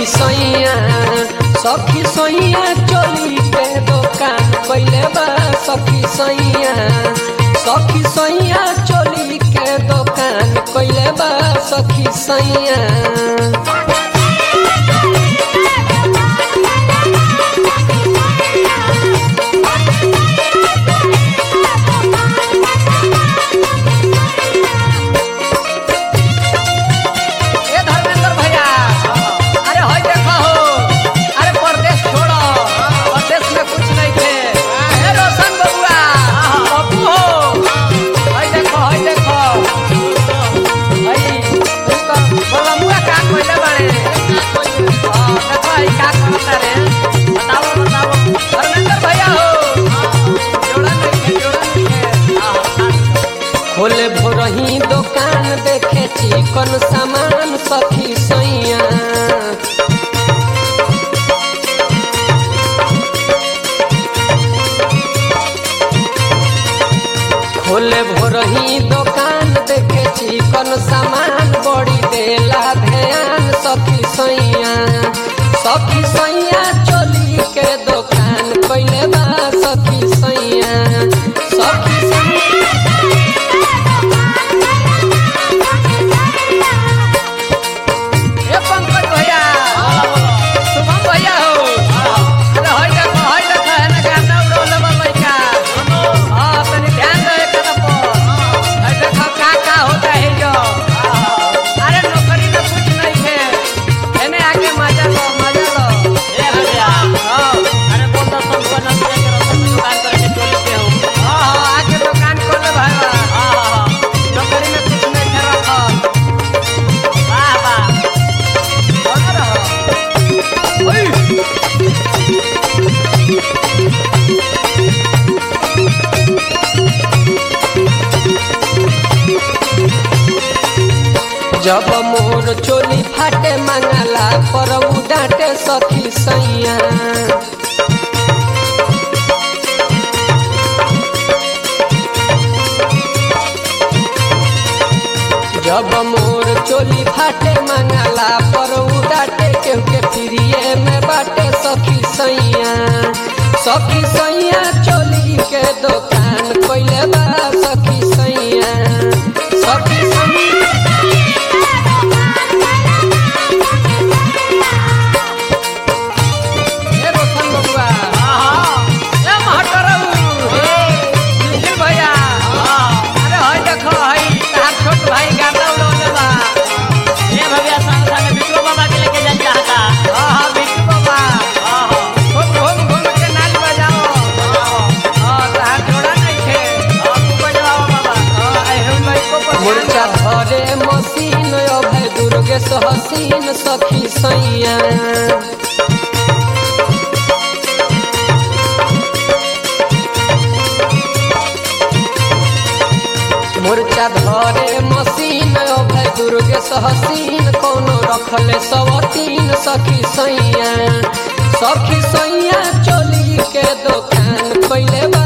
सखी सैया सखी सैया चोली के दुकान कैले बा सखी सैया सखी सैया चोली के दुकान कैले बा सखी सैया ए धर्मेंद्र भैया अरे होय देखो हो अरे परदेश छोड़ो परदेश में कुछ नहीं थे ए रोशन बबुआ बबू हो होय देखो होय देखो भाई तुमका बलमुआ का कोइले बाड़े हां देखो ई का करता रे बताओ बताओ धर्मेंद्र भैया हो जोड़ा नहीं है जोड़ा नहीं है हां खोले भोरही दुकान देखे चिकन सामान सखी सैया खोले भोरही दुकान देखे चिकन सामान बड़ी देला ध्यान सखी सैया सखी सैया चोली के दुकान कैले बा सखी सैया सखी सैया ए पंकज भैया शुभम भैया हो अरे होय देखो होय देखो है ना गाना उड़ोले बा लइका हां तनी ध्यान दे एकरा पर होय देखो का का होता है जो अरे नौकरी में कुछ नहीं है एने आके मजा लो मजा लो ए भैया अरे बोल तो सब बना के रसम दुकान करे के चोली के हो हां हां आके दुकान खोले भाई हां हां हां नौकरी में कुछ नहीं है रखो वाह वाह बोल रहो ओए जब मोर चोली फाटे मंगला पर उ डांटे सखी सैया जब मोर चोली फाटे मंगला पर उ डांटे केहू के फिरिए में बाटे सखी सैया सखी सैया चोली के दुकान कैले बा सखी सैया सखी सैया ए रोशन बबुआ हां ए महटरऊ हे निखिल भैया अरे होय देखो हई तार छोट भाई गाना उड़ोले बा ए भैया संग संग बिट्टू बाबा के लेके जाना चाहता हां हां बिट्टू बाबा हां हां खूब घूम घूम के नाच बजाओ हां तार जोड़ा नहीं थे और तू बजवाओ बाबा हां आई हम लइको पर मोर्चा धरे मशीन अभय दुर्गेश हसीन सखी सैया मोर्चा धरे मशीन अभय दुर्गेश हसीन कोनो रखले सवतीन सखी सैया सखी सैया चोली के दुकान कैले बा